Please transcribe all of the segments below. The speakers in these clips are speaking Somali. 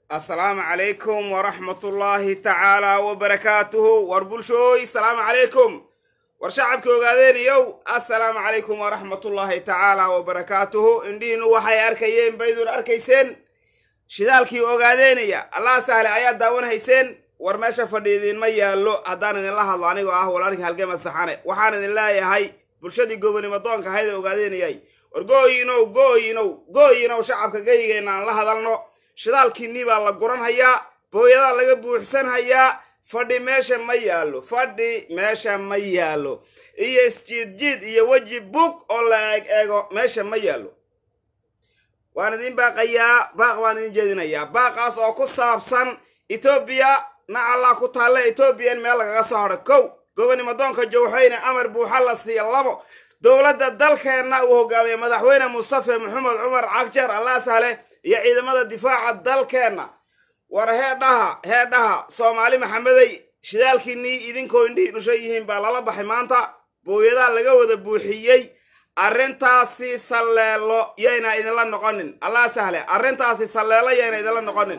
assalaamu calaykum waraxmatullaahi tacaala wabarakaatuhu war bulshooy salaamu calaykum war shacabka ogaadeeniyow assalaamu calaykum waraxmatullaahi tacaala wabarakaatuhu indhihiinu waxay arkayeen baydun arkayseen shidaalkii ogaadeenaya allah sahle ayaad daawan hayseen war meesha fadhiidiinma yaallo haddaan idinla hadlo anigoo ah walaalka halgema saxane waxaan idin leeyahay bulshadii gobonimo doonka ahayd ee ogaadeenayay war gooyinow gooyinow gooyinow shacabka geyigeenna aan la hadalno shidaalkiinnii baa la guran hayaa booyadaa laga buuxsan hayaa fadhi meesha ma yaallo fadhi meesha ma yaallo iyo isjiidjiid iyo weji bug oo la eeg eego meesha ma yaallo waan idin baaqayaa baaq baan idin jeedinayaa baaqaas oo ku saabsan etoobiya nacallaa ku taalla etoobiya in meel lagaga soo hadho kow gobonimo doonka jowxeyne amar buuxa la siiya labo dowladda dalkeenna uu hogaamiye madaxweyne mustafe maxamed cumar cagjeer allah sahle iyo ciidamada difaaca dalkeenna war heedhaha heedhaha soomaali maxamedey shidaalkiinnii idinkoo indhihii dhushan yihiin baa lala baxay maanta booyadaa laga wada buuxiyey arrintaasi salleelo yayna idinla noqonin allah sahle arrintaasi salleelo yayna idinla noqonin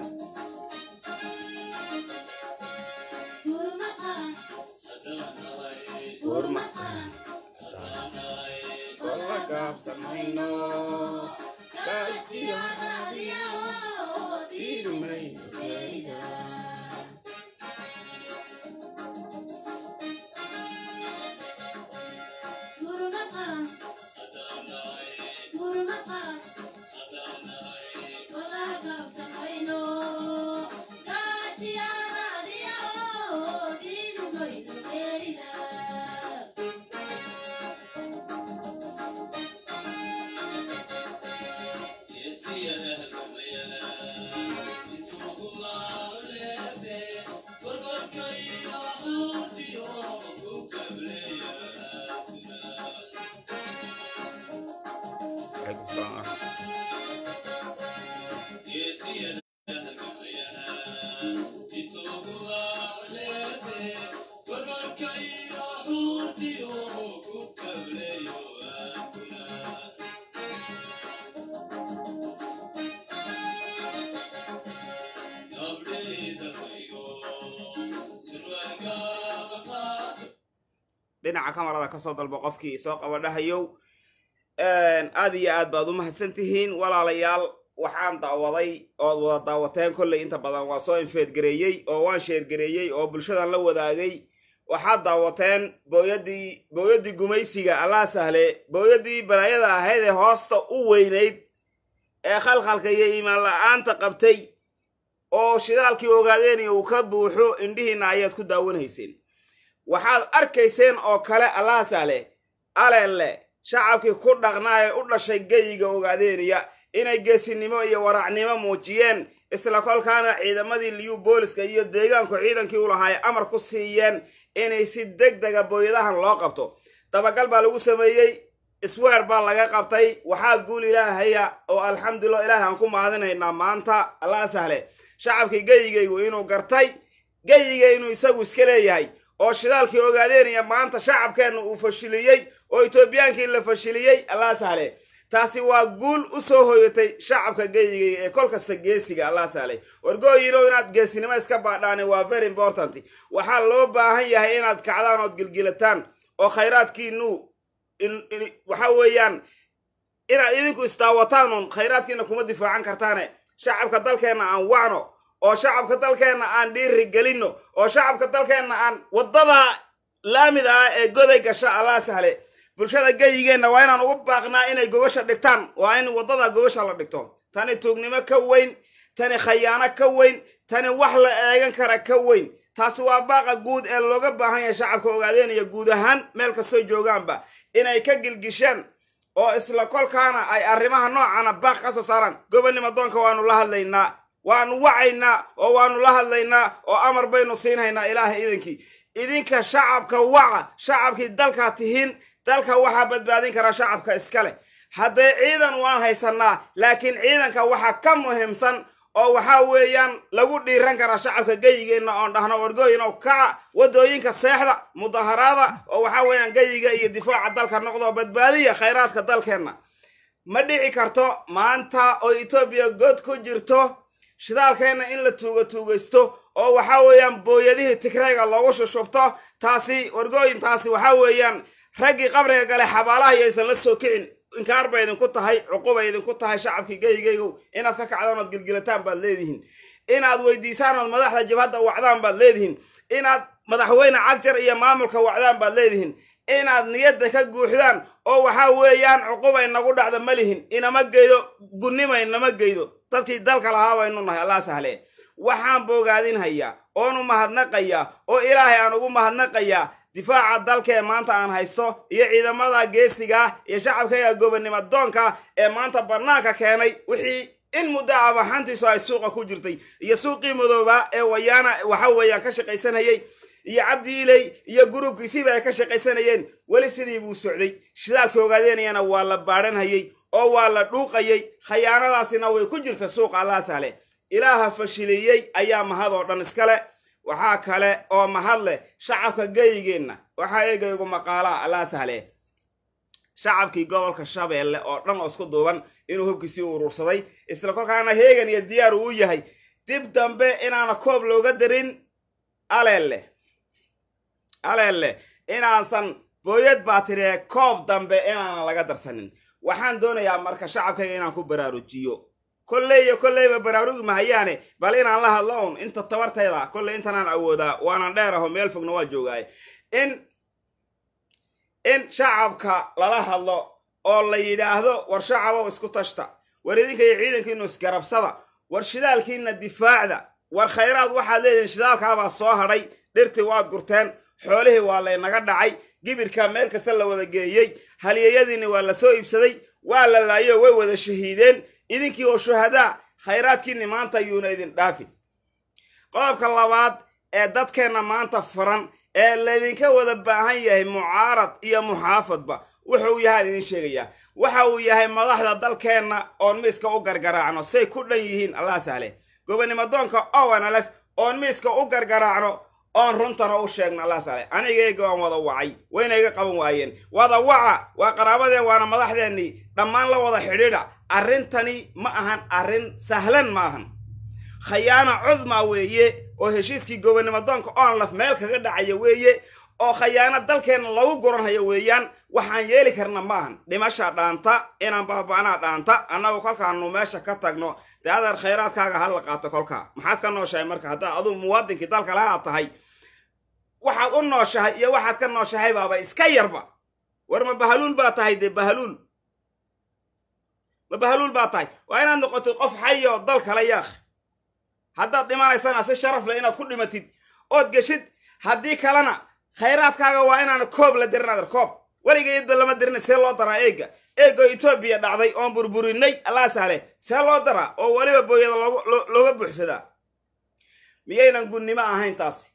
dhinaca kamarada kasoo dalbo qofkii soo qaba dhahayow aad iyo aad baad u mahadsan tihiin walaalayaal waxaan daawaday ood wada daawateen kolley inta badan waa soo infeedgareeyey oo waan sheergareeyey oo bulshadan la wadaagay waxaad daawateen booyadii booyaddii gumaysiga allah sahle booyaddii balaayada ahayd ee hoosta u weynayd ee khalkhalka iyo iimaan la-aanta qabtay oo shidaalkii ogaadeenaya uu ka buuxo indhihiinna ayaad ku daawanayseen waxaad arkayseen oo kale allah sahle alele shacabkii ku dhaqnaa ee u dhashay geyiga ogaadeenaya inay geesinimo iyo waraacnimo muujiyeen isla kolkaana ciidamadii liyu booliska iyo deegaanku ciidankii u lahaa ay amar ku siiyeen inay si deg dega booyadahan loo qabto dabagal baa lagu sameeyey isweer baa laga qabtay waxaa guul ilaahaya oo alxamdulillah ilaahay aan ku mahadinaynaa maanta allah sahle shacabkii geyigaygu inuu gartay geyiga inuu isagu iska leeyahay oo shidaalkii ogaadeenaya maanta shacabkeenna uu fashiliyey oo etoobiyaankii la fashiliyey allah sahle taasi waa guul u soo hoyatay shacabka geyigay ee kol kasta geesiga allah sahlay wargooyinow inaad geesinimo iska baadhaani waa very important waxaa loo baahan yahay inaad kacdaan ood gilgilataan oo khayraadkiinu waxa weeyaan inaad idinku isdaawataan uun khayraadkiina kuma difaacan kartaane shacabka dalkeenna aan wacno oo shacabka dalkeenna aan dhiiri gelinno oo shacabka dalkeenna aan waddada laamida ah ee goday gasha allah sahle bulshada geyigeenna waa inaan ugu baaqnaa inay gogosha dhigtaan waa in waddada gogosha la dhigto tani tuugnimo ka weyn tani khayaano ka weyn tani wax la eegan kara ka weyn taasi waa baaqa guud ee looga baahan yahay shacabka ogaadeenaya guud ahaan meel kastoo joogaanba inay ka gilgishaan oo isla kolkaana ay arrimaha noocana baaq ka soo saaraan gobonnimo doonka waanu la hadlaynaa waanu wacaynaa oo waanu la hadlaynaa oo amar baynu siinhaynaa ilaahay idinkii idinka shacabka waca shacabkii dalkaa tihiin dalka waxaa badbaadin kara shacabka iska leh haddee ciidan waan haysanaa laakiin ciidanka waxaa ka muhiimsan oo waxaa weeyaan lagu dhiiran karaa shacabka geyigeenna oon dhahno wargooyin oo kaca waddooyinka seexda mudaharaada oo waxaa weeyaan geyiga iyo difaaca dalka noqdo badbaadiya khayraadka dalkeenna ma dhici karto maanta oo etoobiya god ku jirto shidaalkeenna in la tuuga tuugaysto oo waxaa weeyaan booyadihii tigrayga loogu shushubto taasi wargooyin taasi waxaa weeyaan raggii qabriga gale xabaalaha yaysan la soo kicin inkaar bay idinku tahay cuqubay idinku tahay shacabkii geygeygow inaad ka kacdaan ood gilgilataan baad leedihiin inaad weydiisaan ood madaxda jabhadda wacdaan baad leedihiin inaad madaxweyne cagjar iyo maamulka wacdaan baad leedihiin inaad niyadda ka guuxdaan oo waxaa weeyaan cuqubay nagu dhacda ma lihin inama geydo gunnima inama geydo dadkii dalka lahaa baynu nahay allah sahle waxaan boogaadinhayaa oonu mahadnaqayaa oo ilaahay aan ugu mahadnaqayaa difaaca dalkee maanta aan haysto iyo ciidamada geesiga iyo shacabkayga gobonnimo doonka ee maanta bannaanka keenay wixii in muddo abaxantiisu ay suuqa ku jirtay iyo suuqii madooba ee wayaana waxa weeyaan ka shaqaysanayey iyo cabdi iley iyo gurubkiisiiba ay ka shaqaysanayeen weli sidii buu socday shidaalkii ogaadeenayana waa la baadhanhayey oo waa la dhuuqayey khayaanadaasina way ku jirta suuqa allah sahle ilaaha fashiliyey ayaa mahad oo dhan iskale waxaa kale oo mahad leh shacabka geygeenna waxaa eegaygu maqaalaa allah sahle shacabkii gobolka shabeelle oo dhan oo isku duuban inuu hubkiisii uruursaday isla kolkaana heegan iyo diyaar uu yahay dib dambe inaana koob looga darin aleelle aleelle inaansan booyad baatiree koob dambe inaanan laga darsanin waxaan doonayaa marka shacabkayga inaan ku baraarujiyo kolley iyo kolleyba baraarugi mahayaane bal inaan la hadlo un inta tabartayda kolley intanaan awoodaa waanan dheer aho meel fogna waa joogaay in in shacabka lala hadlo oo la yidhaahdo war shacabow isku tashta war idinka iyo ciidankiinu isgarabsada war shidaalkiina difaacda war khayraad waxaad leedihiin shidaalkaabaa soo hadhay dhirtii waad gurteen xoolihii waa laynaga dhacay gibirkaa meel kasta la wada geeyey haliyeyadiinni waa la soo iibsaday waa la laayo way wada shahiideen idinkii oo shuhadaa khayraadkiinni maanta yuuna idin dhaafi qodobka labaad ee dadkeenna maanta furan ee laydinka wada baahan yahay mucaarad iyo muxaafadba wuxuu yahaan idin sheegayaa waxa uu yahay madaxda dalkeenna oon miiska u gargaraacno say ku dhan yihiin allah sahle gobonnimo doonka owanalef oon miiska u gargaraacno oon runtana u sheegno allah sahle anigayga oon wada wacay wayna iga qaban waayeen wada waca waa qaraabadeen waana madaxdeennii dhammaan la wada xidhiidha arrintani ma ahan arrin sahlan ma ahan khayaano cudma weeye oo heshiiskii gobonnimo doonka onlaf meel kaga dhacaya weeye oo khayaano dalkeenna lagu guranhayo weeyaan waxaan yeeli karna maahan dhimasha dhaanta inaan baaba'naa dhaanta annagu kolkaanu meesha ka tagno dee adeer khayraadkaaga ha la qaato kolkaa maxaad ka nooshahay marka haddaa aduu muwaadinkii dalka lahaa tahay waxaad u nooshahay iyo waxaad ka nooshahay baaba iska yarba war ma bahaluul baa tahay dee bahaluul ma bahaluul baa tahay waa inaad noqotid qof xayo dal kale yaakh haddaad dhimanaysana si sharaf leh inaad ku dhimatid ood geshid haddii kalena khayraadkaaga waa inaana koob la dirin adeer koob weligeedba lama dirina see loo daraa eega eegoo etoobiya dhacday oon burburinay allah sahle see loo daraa oo weliba booyada looga buuxsadaa miyaynan gunnimo ahayn taasi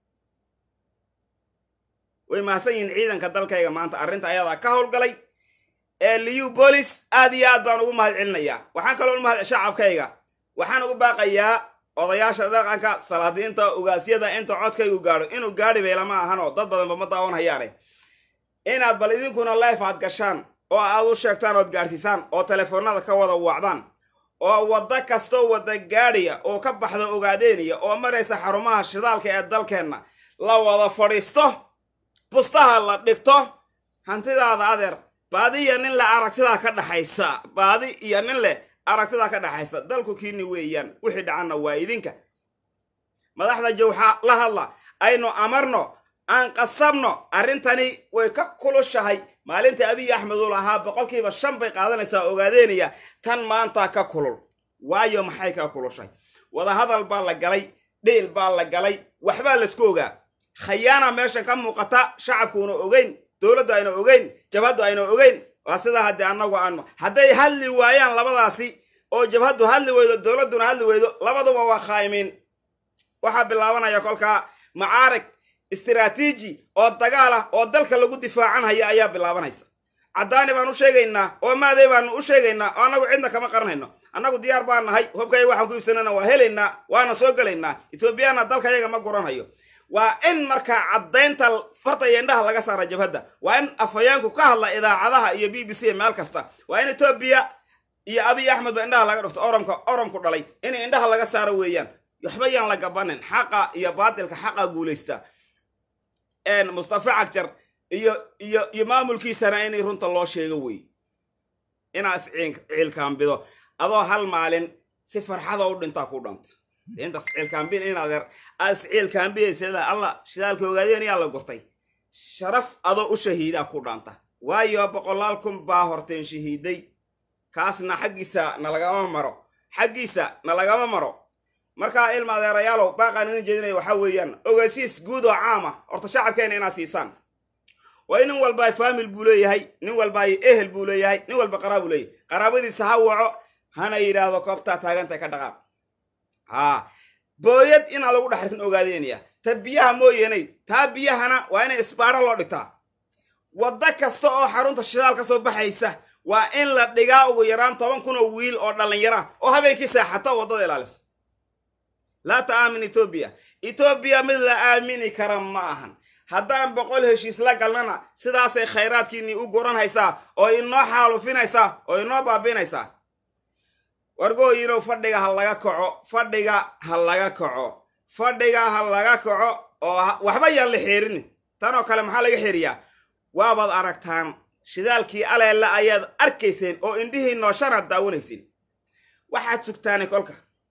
way mahadsan yihiin ciidanka dalkayga maanta arrinta ayadaa ka howlgalay ee liyu bolis aad iyo aad baan ugu mahad celinayaa waxaan kaloo umahad shacabkayga waxaan ugu baaqayaa odayaasha dhaqanka salaadiinta ugaasyada inta codkaygu gaadho inuu gaadhi beylama ahanoo dad badanba ma daawan hayaane inaad bal idinkuna life aad gashaan oo aad u sheegtaan ood gaadhsiisaan oo telefoonada ka wada wacdaan oo waddo kastoo wada gaadhaya oo ka baxda ogaadeynaya oo maraysa xarumaha shidaalka ee dalkeenna la wada fadhiisto bustaha la dhigto hantidaada adeer baadi iyo nin leh aragtidaa ka dhaxaysa baadi iyo nin leh aragtidaa ka dhaxaysa dalku kiini weeyaan wixii dhacanna waa idinka madaxda jawxa la hadla aynu amarno aan qasabno arrintani way ka kulushahay maalinta abiy axmed uu lahaa boqolkiiba shan bay qaadanaysaa ogaadeynaya tan maanta ka kulul waayo maxay ka kulushay wadahadal baa la galay dhiil baa la galay waxbaa laysku ogaa khayaana meeshan ka muuqata shacabkuuna ogeyn dowladdu ayna ogeyn jabhaddu ayna ogeyn waa sidaa haddii annagu aan hadday hadli waayaan labadaasi oo jabhaddu hadli weydo dowladduna hadli weydo labaduba waa khaa'imiin waxaa bilaabanaya kolkaa macaarig istiraatiiji oo dagaal ah oo dalka lagu difaacanhaya ayaa bilaabanaysa caddaani baan u sheegaynaa oo maaday baanu u sheegaynaa oo annagu cidna kama qaranayno annagu diyaar baan nahay hubkayga waxaan ku iibsanana waa helaynaa waana soo gelaynaa etoobiyaana dalkayaga ma guranhayo waa in markaa caddaynta farta iyo indhaha laga saara jabhadda waa in afhayeenku ka hadla idaacadaha iyo b b c meel kasta waa in etoobiya iyo abiy axmed ba indhaha laga dhufto oromka oromku dhalay in indhaha laga saaro weeyaan waxba yaan la gabanin xaqa iyo baatilka xaqa guulaysta mustafa cagjar iyo iyo iyo maamulkiisana inay runta loo sheego wey inaa is ciilkaambido adoo hal maalin si farxada u dhintaa ku dhanta intaas ciilkaambin inaad aad is ciilkaambiyaysa alla shidaalka ogaadeen yaa la gurtay sharaf adoo u shahiidaa ku dhaanta waayo boqolaal kun baa horteen shahiiday kaasna xaggiisa nalagama maro xaggiisa nalagama maro markaa ilma adeerayaalow baaqaan idin jeedinaya waxaa weeyaan ogeysiis guud oo caama horta shacabkeena inaad siisaan waayo nin walba faamil buu leeyahay nin walba ehel buu leeyahay nin walba qaraa buu leeyahay qaraabadiisa ha waco hana yidhaahdo koobtaa taagantay ka dhaqaaq haa booyad inaan lagu dhexrin ogaadeynaya ta biyaha mooyeenay taa biyahana waa inay isbaaro loo dhigtaa waddo kasta oo xarunta shidaal ka soo baxaysa waa in la dhigaa ugu yaraan toban kun oo wiil oo dhallinyara oo habeenkii seexata waddada ilaalisa laa ta'aamin etoobiya etoobiya mid la aamini kara ma ahan haddaan boqol heshiis la galnana sidaasay khayraadkiinnii u guranhaysaa oo inoo xaalufinaysaa oo inoo baabiinaysaa wargooyinow fadhiga ha laga kaco fadhiga ha laga kaco fadhiga ha laga kaco oo waxba yaan la xeerinin tanoo kale maxaa laga xeeriyaa waabaad aragtaan shidaalkii aleella ayaad arkayseen oo indhihii nooshanaad daawanayseen waxaad sugtaani kolka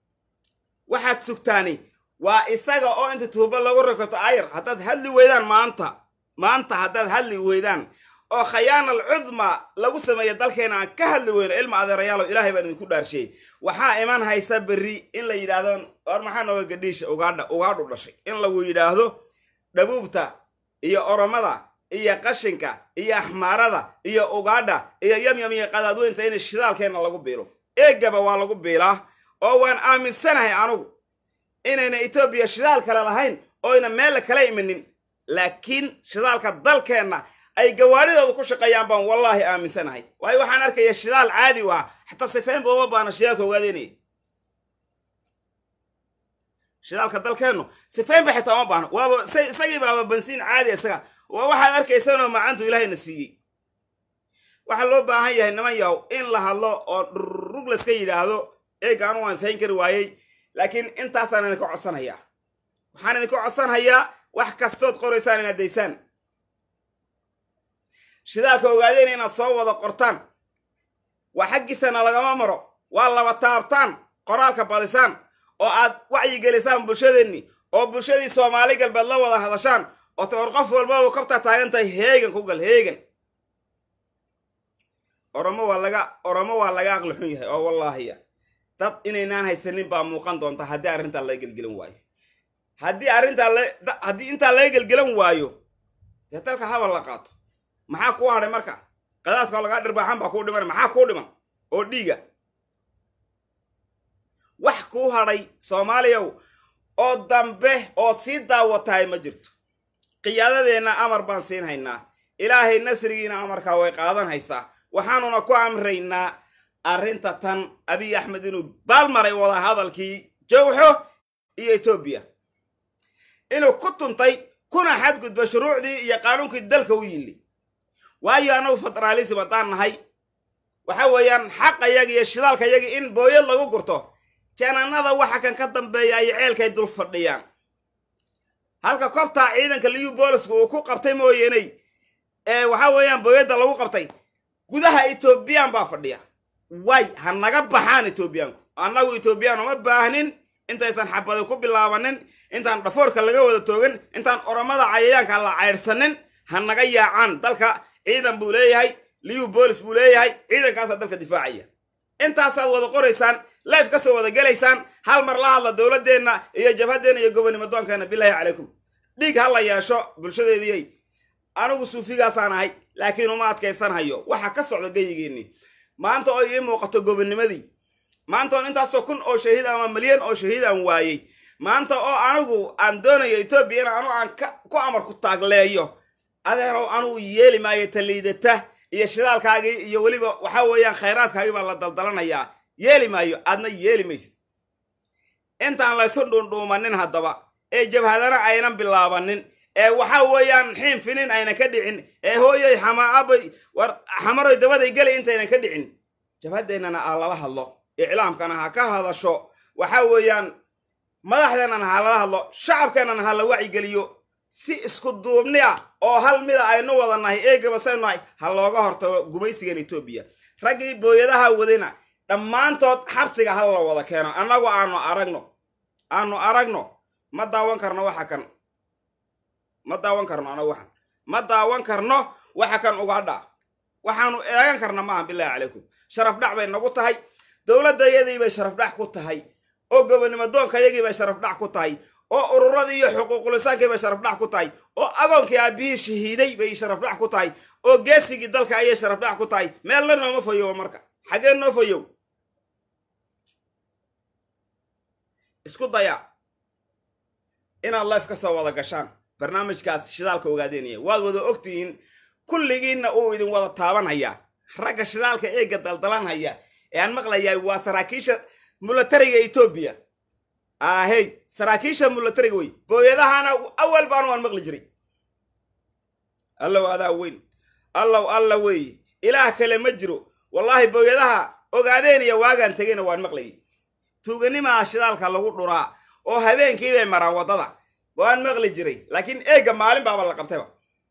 waxaad sugtaani waa isaga oo inta tuubo lagu rakato ayar haddaad hadli weydaan maanta maanta haddaad hadli weydaan oo khayaanal cudma lagu sameeya dalkeena aan ka hadli weyno ilma adeerayaalow ilaahay baan idinku dhaarshiyey waxaa iman haysa berri in la yidhaahdo or maxaa nooga gadhiisha ugaadha ugaadhu dhashay in lagu yidhaahdo dhabuubta iyo oromada iyo qashinka iyo axmaarada iyo ugaadha iyo yamyam iyo qadaadweynta in shidaalkeenna lagu biilo eegaba waa lagu biilaa oo waan aaminsanahay anugu inayna etoobiya shidaal kale lahayn oyna meel kala imanin laakiin shidaalka dalkeenna ay gawaadhidooda ku shaqeeyaan baan wallaahi aaminsanahay waayo waxaan arkaya shidaal caadi u ah xataa sifaynba uma baana shidaalka ogaadeynaya shidaalka dalkeennu sifaynba xitaa uma baahno waaba isagii baaba bansiin caadi isaga waa waxaad arkaysanoo macantu ilaahayna siiyey waxaa loo baahan yahay niman yahow in la hadlo oo dhurrug layska yidhaahdo eega anu waan sayn kari waayey laakiin intaasaan idinka codsanhayaa waxaan idinka codsanhayaa wax kastood qoraysaan inaad daysaan shidaalka ogaadeen inaad soo wada qortaan waa xaggiisana lagama maro waa laba taabtaan qoraalka badisaan oo aad wacyigelisaan bulshadeenni oo bulshadii soomaali galbeed la wada hadashaan oo ta or qof walbaba kobtaa taagan tahay heegan ku gal heegan oromo waa laga oromo waa laga aqli xun yahay oo wallaahiya dad inaynaan haysanin baa muuqan doonta haddii arrintaa laga gelgelan waayo haddii arrintaa haddii intaa laga gelgelan waayo dee dalka habal la qaato maxaa kuu hadhay marka qadaadkao lagaa dhirbaaxan baa kuu dhiman maxaa kuu dhiman oo dhiiga wax kuu hadhay soomaaliyaw oo dambe oo sii daawatahay ma jirto qiyaadadeenna amar baan siin haynaa ilaahay nasrigiina amarkaa way qaadan haysaa waxaanuna ku amraynaa arrinta tan abiy axmed inuu baalmaray wada hadalkii jawxo iyo etoobiya inuu ku tuntay kuna xadgudba shuruucdii iyo qaanuunkii dalka u yilli waayo annagu federaalism haddaan nahay waxa weeyaan xaqayaga iyo shidaalkayaga in booyad lagu gurto jananada waxa kan ka dambeeya ay ceelkay dul fadhiyaan halka kobtaa ciidanka liyu booliska uu ku qabtay mooyeeney ee waxa weeyaan booyadda lagu qabtay gudaha etoobiyaan baa fadhiya way ha naga baxaan etoobiyaanku annagu etoobiyaan uma baahnin intaysan xabadi ku bilaabanin intaan dhafoorka laga wada toogan intaan oromada cayayaanka la caydhsanin ha naga yaacaan dalka ciidan buu leeyahay liyu boolis buu leeyahay ciidankaasaa dalka difaacaya intaasaad wada qoraysaan life ka soo wada gelaysaan hal mar la hadla dowladdeenna iyo jabhaddeenna iyo gobonimadoonkeenna bilaahi calaykum dhiig ha la yeesho bulshadeediyey anigu suufigaasaan ahay laakiin uma adkaysanhayo waxa ka socda geyigeennii maanta oo ii muuqato gobonimadii maanta oon intaasoo kun oo shahiid ama milyan oo shahiid aan waayey maanta oo anigu aan doonayo etoobiya in anu aan ku amar ku taagleeyo adeerow anugu yeeli maayo taliidata iyo shidaalkaagii iyo weliba waxa weeyaan khayraadkaagii baa la daldalanayaa yeeli maayo aadna yeeli maysid intaan laysu dhuundhuumanin haddaba ee jabhadana aynan bilaabanin ee waxa weeyaan xiin finin aynan ka dhicin ee hooyay xamaabay war xamaroy dabaday gelay intaynan ka dhicin jabhadeennana ha lala hadlo iclaamkana ha ka hadasho waxa weeyaan madaxdeennana ha lala hadlo shacabkeennana ha la wacyigeliyo si isku duubni ah oo hal mida aynu wada nahay eegaba saynu nahay ha looga hortago gumaysigan etoobiya raggii booyadaha wadayna dhammaantood xabsiga ha la wada keeno annagu aanu aragno aanu aragno ma daawan karno waxa kan ma daawan karno anagu waxan ma daawan karno waxa kan ugadha waxaanu eegan karna maaha bilaahi calaykum sharaf dhac bay nagu tahay dowladdayadii bay sharaf dhac ku tahay oo gobonimo doonkayagii bay sharaf dhac ku tahay oo ururadii iyo xuquuqulisaankii bay sharaf dhac ku tahay oo agoonkii aabbihii shahiiday bay sharaf dhac ku tahay oo geesigii dalka ayay sharaf dhac ku tahay meelna nooma fayowo marka xaggee noo fayow isku daya inaad life ka soo wada gashaan barnaamijkaas shidaalka ogaadenaya waad wada ogtihiin kulligiinna uu idin wada taabanhayaa ragga shidaalka eega daldalanhaya ee aan maqlayaa waa saraakiisha mulatariga etoobiya ahey saraakiisha mulatariga wey booyadahana awal baanu waan maqli jiray allow adaa weyn allow alla weeye ilaah kale ma jiro wallaahi booyadaha ogaadeeniya waagaan tegayna waan maqlayay tuuganimaa shidaalka lagu dhuraa oo habeenkii bay maraan waddada waan maqli jiray laakiin eegga maalin baaba la qabtayba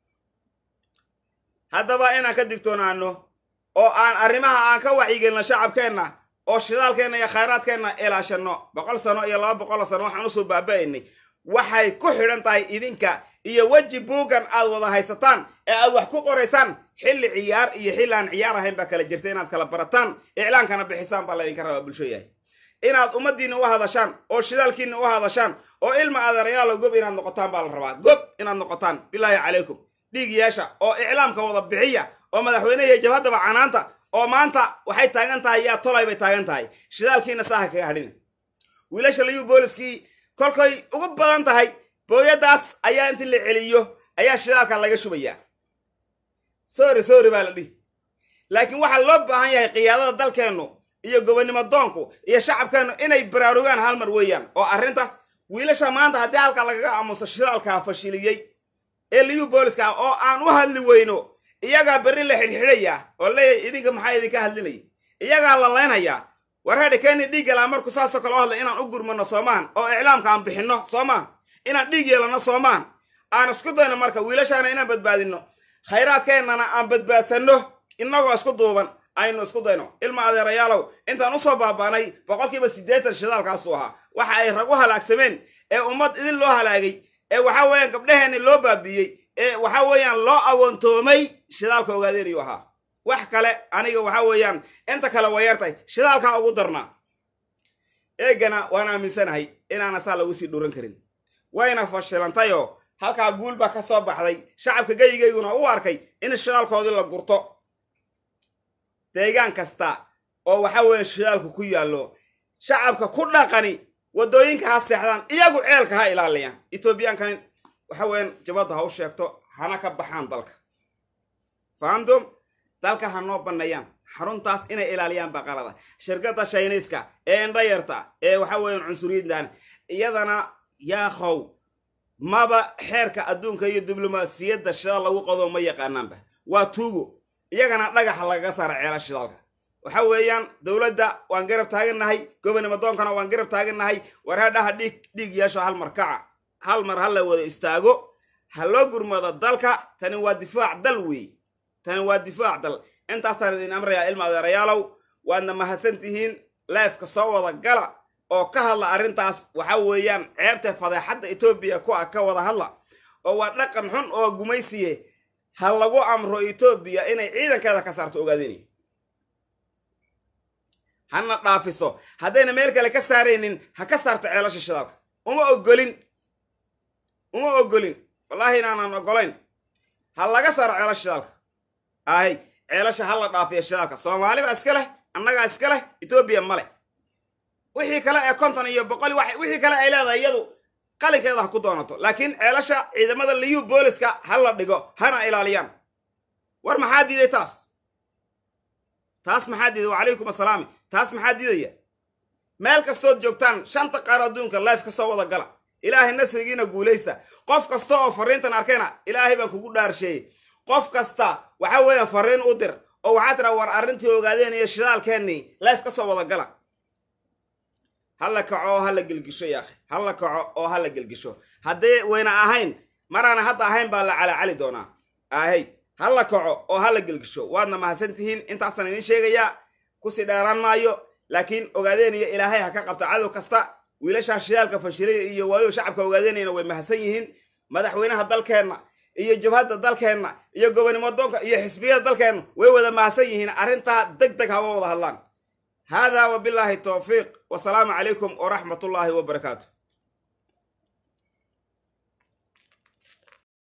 haddaba inaan ka digtoonaano oo aan arrimaha aan ka wacyigelino shacabkeenna oo shidaalkeenna iyo khayraadkeenna ilaashanno boqol sano iyo laba boqol sano waxaan usoo baaba'aynay waxay ku xidhan tahay idinka iyo weji buuggan aad wada haysataan ee aad wax ku qoraysaan xilli ciyaar iyo xilli aan ciyaar ahayn baa kala jirta inaad kala barataan iclaankana bixisaan baa laydinka rabaa bulsho yahay inaad ummaddiinna u hadashaan oo shidaalkiinna u hadashaan oo ilma adeerayaalo gob inaad noqotaan baa la rabaa gob inaad noqotaan bilaahi calaykum dhiig yeesha oo iclaamka wada bixiya oo madaxweynehiyo jabhaddaba canaanta oo maanta waxay taagan tahay yaa tolay bay taagan tahay shidaalkiina saaha kaga hadhina wiilasha layuu booliskii kolkay ugu badan tahay booyaddaas ayaa intii la celiyo ayaa shidaalka laga shubayaa sorry sorry baa la dhihi laakiin waxaa loo baahan yahay qiyaadada dalkeennu iyo gobonnimo doonku iyo shacabkeennu inay baraarugaan hal mar weeyaan oo arrintaas wiilasha maanta haddii halkaa lagaga aamuso shidaalkaa fashiliyey ee liyu booliska ah oo aan u hadli weyno iyagaa berri la xidhxidhayaa oo leeyahy idinka maxaa idinka hadlinaya iyagaa la laynhayaa war hadhi keeni dhiig yalaa marku saasoo kale o hadla inaan u gurmano soomaan oo iclaamka aan bixinno soomaan inaan dhiig yeelanno soomaan aan isku dayno marka wiilashaana inaan badbaadinno khayraadkeennana aan badbaadsanno innagoo isku duuban aynu isku dayno ilma adeerayaalow intaan usoo baabaanay boqolkiiba siddeetan shidaalkaasuu ahaa waxa ay rag u halaagsameen ee ummad idin loo halaagay ee waxaa weeyaan gabdhaheenni loo baabiiyey ee waxaa weeyaan loo agoontoomay shidaalka ogaadeenayuu ahaa wax kale aniga waxaa weeyaan inta kale wayartay shidaalkaa ugu darnaa eegana waan aaminsanahay inaana saa lagu sii dhuran karin wayna fashilantayoo halkaa guul baa ka soo baxday shacabka geyigayguna u arkay in shidaalkoodii la gurto deegaan kasta oo waxaa weeye shidaalku ku yaallo shacabka ku dhaqani waddooyinka ha seexdaan iyagu ceelka ha ilaaliyaan etoobiyaankan waxa weeyaan jabadda ha u sheegto hana ka baxaan dalka fahamtum dalka ha noo banneeyaan xaruntaas inay ilaaliyaan baa qalada shirkadda shayniiska ee indhayarta ee waxa weeyaan cunsuriyaddan iyadana yaakhow maba xeerka adduunka iyo diblomaasiyadda shidaal lagu qado ma yaqaanaanba waa tuugo iyagana dhagaxa lagaga saara ceela shidaalka waxa weeyaan dowladda waan garab taagannahay gobonnimo doonkana waan garab taagannahay war hadhaha dhiig dhiig yeesho hal mar kaca hal mar ha la wada istaago ha loo gurmado dalka tani waa difaac dal weey tani waa difaac dal intaasaan idin amrayaa ilma adeerayaalow waadna mahadsan tihiin leefka soo wada gala oo ka hadla arrintaas waxa weeyaan ceebta fadeexadda etoobiya ku ah ka wada hadla oo waa dhaqan xun oo gumaysiye ha lagu amro etoobiya inay ciidankeeda ka saarto ogaadinay hana dhaafiso haddayna meel kale ka saaraynin ha ka saarto ceelasha shidaalka uma ogolin uma ogolin wallaahi inaanaan ogolayn ha laga saaro ceelasha shidaalka ahay ceelasha ha la dhaafiyo shidaalka soomaali baa iska leh annagaa iska leh etoobiya ma leh wixii kale ee konton iyo boqoli wixii kale ay leedahay iyadu qalinkeeda ha ku doonato laakiin ceelasha ciidamada liyu booliska ha la dhigo hana ilaaliyaan war maxaa diiday taas taas maxaa diiday wacalaykum assalaami taas maxaa diidaya meel kastood joogtaan shanta qaar adduunka life ka soo wada gala ilaahay nasrigiina guulaysta qof kasta oo farriintan arkayna ilaahay baan kugu dhaarsheeyey qof kasta waxa weeyaan farriin u dir oo waxaa tiraa war arrintii ogaadeen iyo shidaalkeennii life ka soo wada gala hala kaco oo hala gelgisho yaakhi hala kaco oo hala gelgisho haddii wayna ahayn maraana hadda ahayn baa la calacali doonaa ahey hala kaco oo hala gelgisho waadna mahadsan tihiin intaasaan idiin sheegayaa kusii dheeraan maayo laakiin ogaadeen iyo ilaahay ha ka qabta cadow kasta wiilashaa shidaalka fashilaya iyo waayo shacabka ogaadeynayna way mahadsan yihiin madaxweynaha dalkeenna iyo jabhadda dalkeenna iyo gobonimo doonka iyo xisbiyada dalkeenna way wada mahadsan yihiin arrintaa deg deg hawa wada hadlaan haadaa wabilaahi towfiiq wasalaamu calaykum waraxmat ullaahi wabarakaatu